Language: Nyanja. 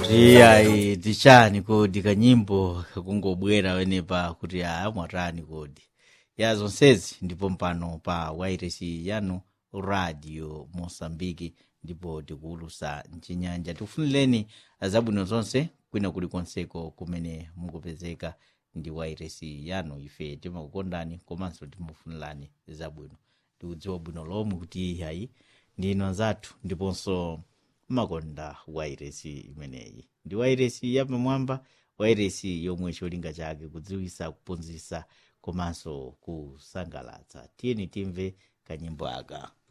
kuti ayi tichani kodi kanyimbo kakungobwera wenepa kuti aya mwatani kodi ya zonsezi ndipo mpano pa wairesi yanu radio mosambiki ndipo tikuwulusa mchinyanja tikufunireni zabwino zonse kwina kulikonseko kumene mukupezeka ndi wairesi yanu ife timakukondani komanso timafunirani zabwino tikudziwa bwino lomwe kuti ayi ndinu anzathu ndiponso makonda wairesi imeneyi ndi wairesi yapamwamba wairesi yomwe cholinga chake kudziwisa kuphunzitsa komanso kusangalatsa tiyeni timve kanyimbo aka